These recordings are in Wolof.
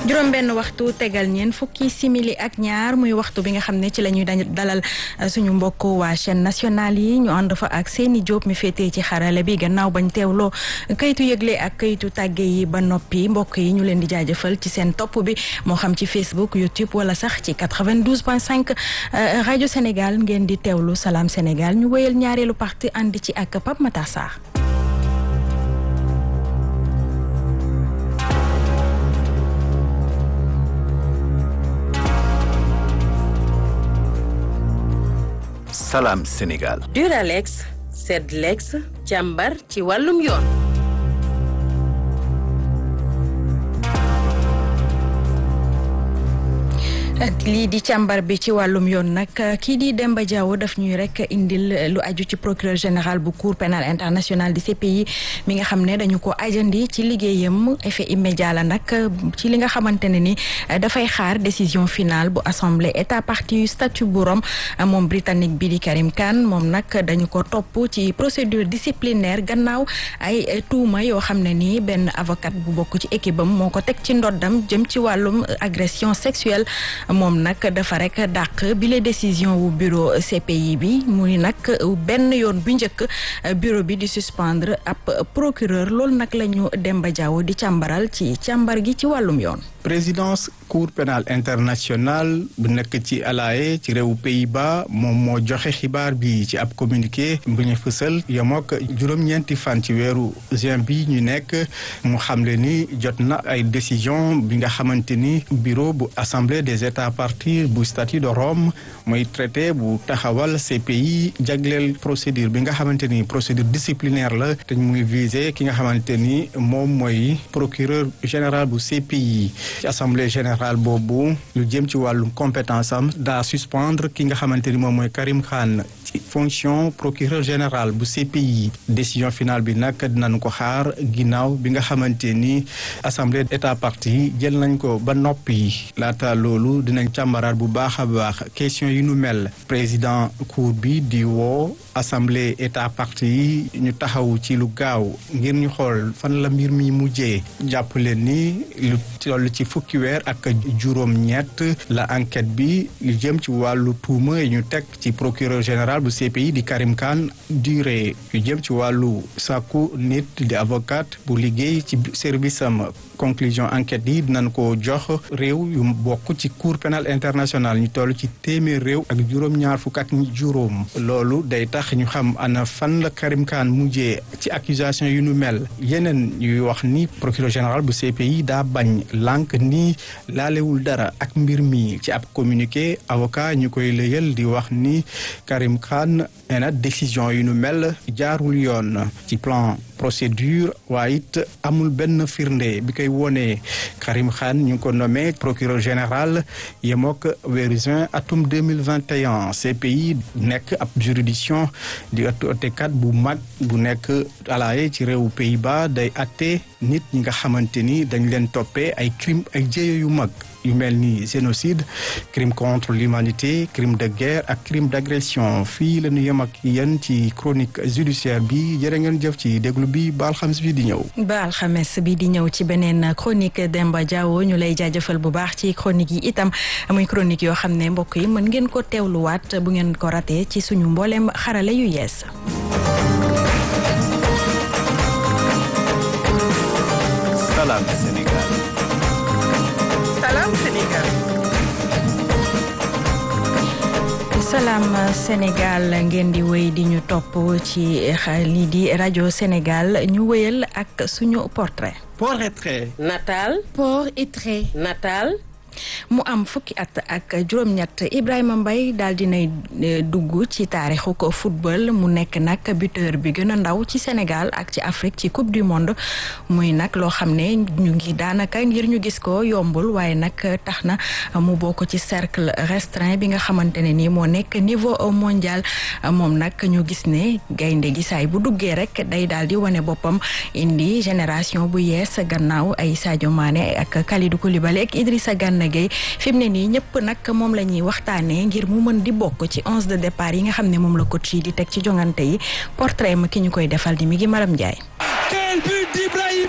juróom benn waxtu tegal ñeen fukki simili ak ñaar muy waxtu bi nga xam ne ci la ñuy dalal suñu mbokk waa chaîne nationale yi ñu ànd fa ak seeni Diop mi féetee ci xarale bi gannaaw bañ teewloo kayitu yëgle ak kayitu tàgge yi ba noppi mbokk yi ñu leen di jaajëfal ci seen topp bi moo xam ci Facebook YouTube wala sax ci 92.5 rajo Sénégal ngeen di teewlu Salam Sénégal ñu wéyal ñaareelu parti ànd ci ak Pape Matar Sarr Salam Sénégal. Duralex Sedlex càmbar ci wàllum yoon. lii di càmbar bi ci wàllum yoon nag kii di Demba Diaw daf ñuy rek indil lu aju ci procureur général bu cour pénal international di CPI mi nga xam ne dañu ko ajandi ci liggéeyam effet immédiat la nag ci li nga xamante ne ni dafay xaar décision finale bu assemblée état partie yu statut bu Rome moom britannique bi di Karim Khan moom nag dañu ko topp ci procédure disciplinaire gannaaw ay tuuma yoo xam ne nii benn avocat bu bokk ci équipe am moo ko teg ci ndoddam jëm ci wàllum agression sexuelle moom nag dafa rek dàq bile décision wu bureau CPI bi muy nag benn yoon bu njëkk bureau bi di suspendre ab procureur loolu nag la ñu Demba Diaw di càmbaral ci càmbar gi ci wàllum yoon. présidence cour pénale internationale bu nekk ci Haye ci réewu Pays-Bas moom moo joxe xibaar bi ci ab communiqué bu ñu fësal yemook juróom-ñeenti fan ci weeru juin bi ñu nekk mu xamle ni jot na ay décision bi nga xamante ni bureau bu assemblée des états parties bu statut de Rome mooy traité bu taxawal CPI jagleel procédure bi nga xamante ni procédure disciplinaire la te muy visé ki nga xamante ni moom mooy procureur général bu CPI ci assemblée générale boobu lu jëm ci wàllum compétence am daa suspendre ki nga xamante ni moom mooy Karim Khan ci fonction procureur général bu CPI décision finale bi nag dinañ ko xaar ginnaaw bi nga xamante ni assemblée état partie jël nañ ko ba noppi laata loolu dinañ càmbaraat bu baax a baax question yu nu mel président cour bi di woo assemblée état partie yi ñu taxaw ci lu gaaw ngir ñu xool fan la mbir mi mujjee jàpp leen ni lu toll ci fukki weer ak juróom-ñett la enquête bi lu jëm ci wàllu tuuma yi ñu teg ci procureur général bu CPI di Karim Khan durée yu jëm ci wàllu sàkku nit di avocat bu liggéey ci service am conclusion enquête yi dinañ ko jox réew yu bokk ci cour pénale internationale ñu toll ci téeméer réew ak juróom-ñaar fukk ak juróom loolu day tax ñu xam ana fan la Karim Khan mujjee ci accusation yu nu mel yeneen yuy wax ni procureur général bu CPI daa bañ lànk ni laalewul dara ak mbir mi ci ab communiqué avocat ñu koy lëyal di wax ni Karim Khan nee na décision yu nu mel jaarul yoon ci plan procédure waaye it amul benn firnde bi koy wone Karim Khan ñu ngi ko nommé procureur général yemook weeru juin atum 2021 CPI nekk ab juridiction di ëttu ëttekat bu mag bu nekk Haye ci réewu Pays-Bas day atte nit ñi nga xamante ni dañ leen toppee ay crime ay jéye yu mag yu mel ni génocide crime contre l'humanité crime de guerre ak crime d'agression fii la ñu yem ak yéen ci chronique judiciaire bi jërë ngeen jëf ci déglu bi ba alxames bi di ñëw. ba alxames bi di ñëw ci beneen chronique Demba Diawo ñu lay jaajëfal bu baax ci chronique yi itam muy chronique yoo xam ne mbokk yi mën ngeen ko teewluwaat bu ngeen ko ratee ci suñu mbooleem xarale yu yees. Salam Sénégal. Salam Sénégal. Salam Sénégal ngeen di wéy di ñu topp ci lii di rajo Sénégal ñu wéyal ak suñu portrait. portrait. Natal. portrait. Natal. mu am fukki at ak juróom-ñett Ibrahima Mbaye daal dinay dugg ci taarixu ko football mu nekk nag buteur bi gën a ndaw ci Sénégal ak ci Afrique ci coupe du monde muy nag loo xam ne ñu ngi daanaka ngir ñu gis ko yombul waaye nag tax na mu bokk ci cercle restreint bi nga xamante ne nii moo nekk niveau mondial moom nag ñu gis ne gaynde gi saay bu duggee rek day daal di wane boppam indi génération bu yees gannaaw ay Sadio Mané ak Kalidou Koulibaly ak Idrissa Gana Gueye fi mu ne nii ñëpp nag moom la ñuy waxtaanee ngir mu mën di bokk ci onze de départ yi nga xam ne moom la coach yi di teg ci jongante yi portrait ma ki ñu koy defal di mi ngi Maram Ndiaye. Quel but d'Ibrahim Mbaye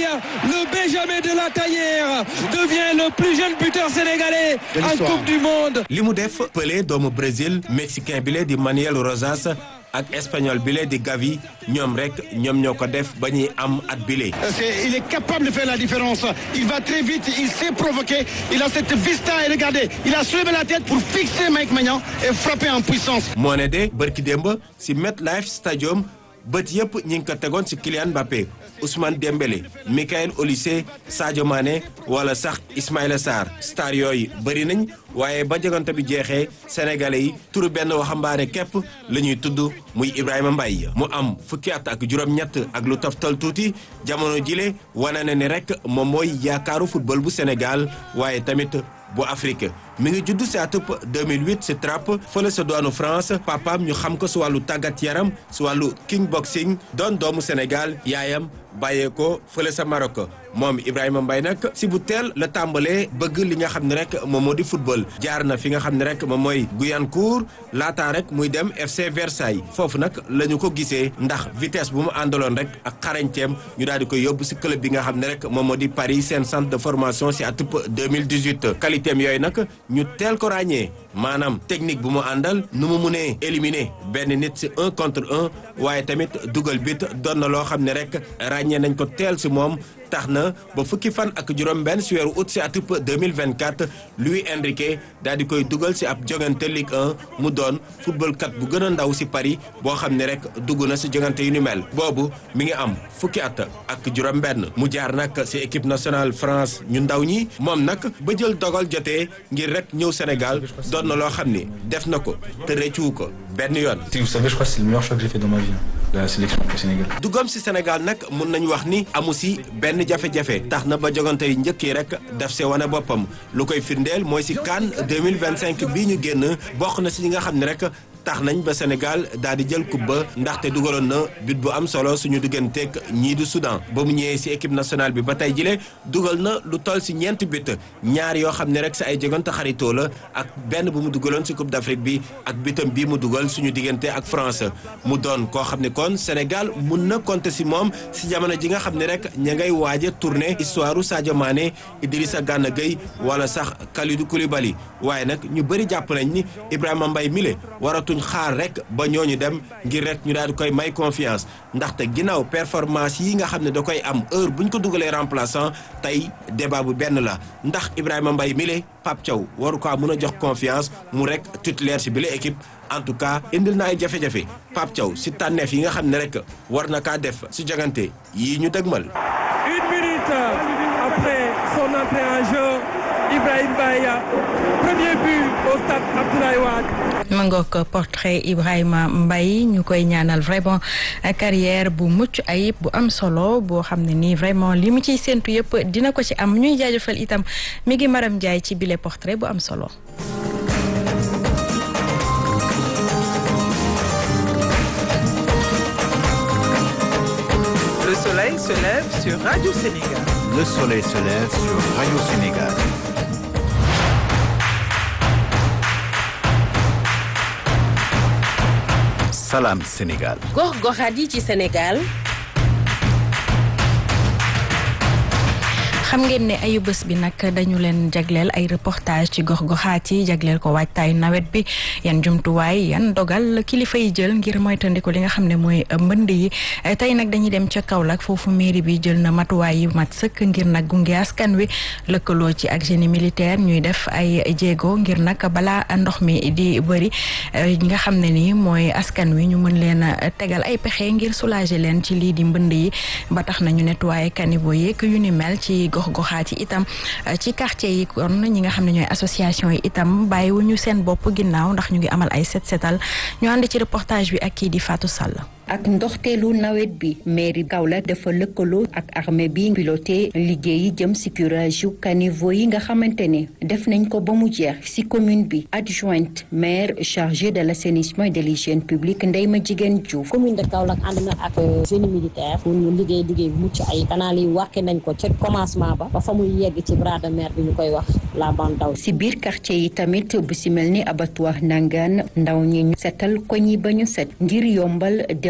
Mbaye, le Benjamin de la Taillère, devient le plus jeune buteur sénégalais en Coupe du Monde. li mu def Pelé doomu Brésil mexicain bi lee di Manuel Rosas ak espagnol bi lee di Gavi ñoom rek ñoom ñoo ko def ba ñuy am at bile. C'est- il est capable de faire la différence. Il va très vite, il sait provoquer, il a cette vista et regardez, il a soulevé la tête pour fixer Mike Maignan et frapper en puissance. moo ne de bërki démb si MetLife Stadium bët yëpp ñi ngi ko tegoon si Kylian Mbappé Ousmane Dembélé Michael Olise Sadio Mané wala sax Ismaïla Sarr star yooyu bëri nañ waaye ba jogante bi jeexee sénégalais yi turu benn waxambaane képp la ñuy tudd muy Ibrahima Mbaye mu am fukki at ak juróom-ñett ak lu toftal tuuti jamono jile wane na ni rek moom mooy yaakaaru football bu Sénégal waaye tamit bu Afrique mi ngi judd si atub 2008 si Trappes fële sa doonu France papaam ñu xam ko si wàllu tàggat yaram si wàllu kickboxing doon doomu Sénégal yaayam bàyyee ko fële sa Maroc moom Ibrahima Mbaye nag si bu teel la tàmbalee bëgg li nga xam ne rek moom moo di football jaar na fi nga xam ne rek moom mooy Guyancourt laataa rek muy dem FC Versailles foofu nag la ñu ko gisee ndax vitesse bu mu àndaloon rek ak xarañteem ñu daal di koy yóbbu si club bi nga xam ne rek moom moo di Paris seen centre de formation si atub 2018 qualité am yooyu nag ñu teel ko ràññee maanaam technique bu mu àndal nu mu munee éliminer benn nit si un contre un waaye tamit dugal bit doon na loo xam ne rek ràññee nañ ko teel si moom tax na ba fukki fan ak juróom benn si weeru août si atub 2024 Luis Enrique daal di koy dugal si ab jongante Ligue 1 mu doon football kat bu gën a ndaw si Paris boo xam ne rek dugg na si jongante yu ni mel boobu mi ngi am fukki at ak juróom benn mu jaar nag si équipe nationale France ñu ndaw ñi moom nag ba jël dogal jotee ngir rek ñëw Sénégal doon na loo xam ni def na ko te rëccuwu ko benn yoon Si vous savez, je crois que c'est le meilleur choix que j'ai fait dans ma vie, la sélection au Sénégal. dugam si Sénégal nag mun nañu wax ni amu si benn jafe-jafe tax na ba jogante yi njëkk yi rek def see wane boppam lu koy firndeel mooy si CAN 2025 bii ñu génn bokk na si ñi nga xam ne rek tax nañ ba Sénégal daal di jël coupe ba ndaxte dugaloon na but bu am solo suñu digganteeg ñii du Soudan ba mu ñëwee si équipe nationale bi ba tey jile dugal na lu toll si ñeenti but ñaar yoo xam ne rek si ay jogante xaritoo la ak benn bu mu dugaloon si coupe d'Afrique bi ak bitam bii mu dugal suñu diggante ak France mu doon koo xam ne kon Sénégal mun na compter si moom si jamono ji nga xam ne rek ña ngay waaj a tourné histoire u Sadio Mané Idrissa Gana Gueye wala sax Kalidou Koulibaly waaye nag ñu bëri jàpp nañ ni Ibrahima Mbaye mile waratuñ xaar rek ba ñooñu dem ngir rek ñu daal di koy may confiance ndaxte ginnaaw performance yi nga xam ne da koy am heure bu ñu ko dugalee remplaçant tey débat bu benn la ndax Ibrahima Mbaye mile Pape Thiaw waru ko mun a jox confiance mu rek titulaire si bile équipe en tout cas indil na ay jafe-jafe Pape Thiaw si tànneef yi nga xam ne rek war na kaa def si jogante yii ñu dëgmal. Une minute après son entrée en jeu, Ibrahim Mbaye, premier but au stade Abdoulaye Wade. ma ngoog portrait Ibrahima Mbaye ñu koy ñaanal vraiment carrière bu mucc ayib bu am solo boo xam ne nii vraiment li mu ciy séntu yëpp dina ko ci am ñuy jaajëfal itam mi ngi Maram Ndiaye ci bile portrait bu am solo. Le soleil se lève sur Radio Sénégal. Le soleil se lève sur Radio Sénégal. Salam Sénégal. gox-goxaat yi ci Sénégal xam ngeen ne ayu bés bi nag dañu leen jagleel ay reportage ci gox-goxaat yi jagleel ko waajtaayu nawet bi yan jumtuwaay yan dogal kilifa yi jël ngir moytandiku li nga xam ne mooy mbënd yi tey nag dañuy dem ca Kaolack foofu mairie bi jël na matuwaay yu mat sëkk ngir nag gunge askan wi lëkkaloo ci ak génie militaire ñuy def ay jéego ngir nag balaa ndox mi di bëri nga xam ne ni mooy askan wi ñu mën leen a tegal ay pexe ngir soulager leen ci lii di mbënd yi ba tax na ñu nettoyer caniveau yeeg yu ni mel ci gox goxaat yi itam ci quartier yi kon ñi nga xam ne ñooy association yi itam bàyyiwuñu seen bopp ginnaaw ndax ñu ngi amal ay set setal ñu ànd ci reportage bi ak kii di Fatou Sall. ak ndoxteelu nawet bi mairie Kaolack dafa lëkkaloo ak armée bi piloté liggéey yi jëm si curage yu caniveau yi nga xamante ne def nañ ko ba mu jeex si commune bi adjointe maire chargée de l' assainissement et de l'hygiène publique Ndeye Ma Jigéen Diouf. commune de Kaolack ànd na ak génie militaire pour ñu liggéey liggéey bu mucc ay canal yi wàkke nañ ko ca commencement ba ba fa muy yegg ci bras de mer bi ñu koy wax la bande d'aw si biir quartier yi tamit bu si mel ni abattoir nangaan ndaw ñi ñu setal koñ yi ba ñu set ngir yombal dem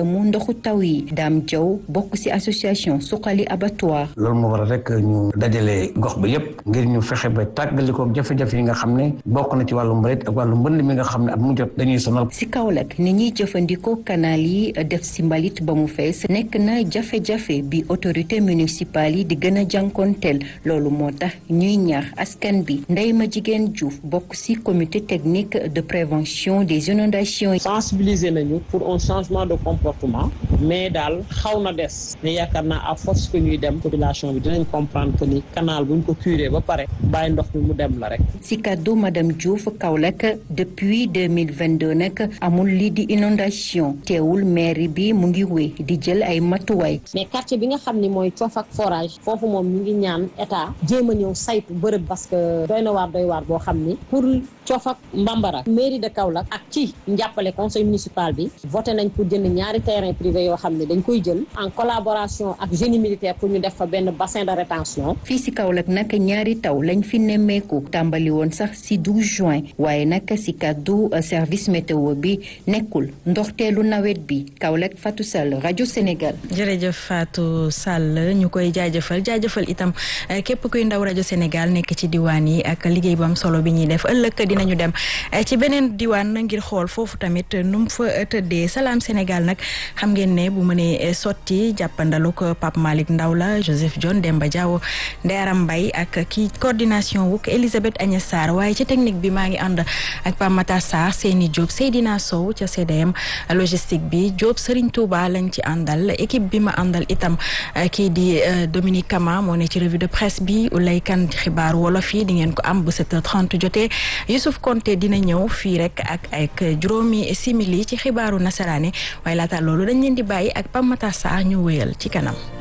mu ndoxu taw yi Dame Diaw bokk ci association suqali abattoir. loolu moo waral rek ñu dajale gox ba yépp ngir ñu fexe ba tàggalikook jafe-jafe yi nga xam ne bokk na ci wàllu mbalit ak wàllu mbënd mi nga xam ne at mu jot dañuy sonal. ci Kaolack ni ñuy jëfandikoo canal yi def ci mbalit ba mu fees nekk na jafe-jafe bi autorité municipale yi di gën a jànkoonteel loolu moo tax ñuy ñaax askan bi Ndeye ma jigéen Diouf bokk ci comité technique de prévention des inondations. sensibiliser nañu pour un changement de comportement mais daal xaw na des mais yaakaar naa à force que ñuy dem population bi dinañ comprendre que ni canal buñ ko curé ba pare bàyyi ndox mi mu dem la rek. ci kaddu madame Diouf Kaolack depuis deux mille vingt deux nag amul lii di inondation teewul mairie bi mu ngi wéy di jël ay matuwaay. mais quartier bi nga xam ni mooy coof ak forage foofu moom ñu ngi ñaan état jéem a ñëw saytu bërëb parce que doy na waar doy waar boo xam ni pour coof ak mbambara mairie de Kaolack ak ci njàppale conseil municipal bi voté nañ pour jënd ñaari terrain privé yoo xam ne dañ koy jël en collaboration ak génie militaire pour ñu def fa benn bassin de rétention fii ci Kaolack nag ñaari taw lañ fi nemmeeku tàmbali woon sax ci 12 juin waaye nag ci kàddu service météo bi nekkul ndoxteelu nawet bi Kaolack Fatou Sall rajo Sénégal. jërëjëf Fatou Sall ñu koy jaajëfal jaajëfal itam képp kuy ndaw rajo Sénégal nekk ci diwaan yi ak liggéey bu am solo bi ñuy def ëllëg dinañu dem ci beneen diwaan ngir xool foofu tamit nu mu fa tëddee salaam Sénégal nag xam ngeen ne bu mënee sotti jàppandaluk Pape Malick Ndaw la Joseph John Demba Diaw Ndeyaram Mbaye ak kii coordination wuk Elisabeth Agnès Sarr waaye ci technique bi maa ngi ànd ak Pape Matar Sarr Seyni Diop Seydina Sow ca CDM logistique bi Diop Serigne Touba lañ ci àndal équipe bi ma àndal itam kii di Dominique Kama moo ne ci revue de presse bi Ulay Kan xibaar wolof yi di ngeen ko am bu 7h30 jotee Youssouf Konté dina ñëw fii rek ak ak juróomi simili ci xibaaru nasaraane waaye laata loolu dañ leen di bàyyi ak Pape Matar Sarr ñu wéyal ci kanam.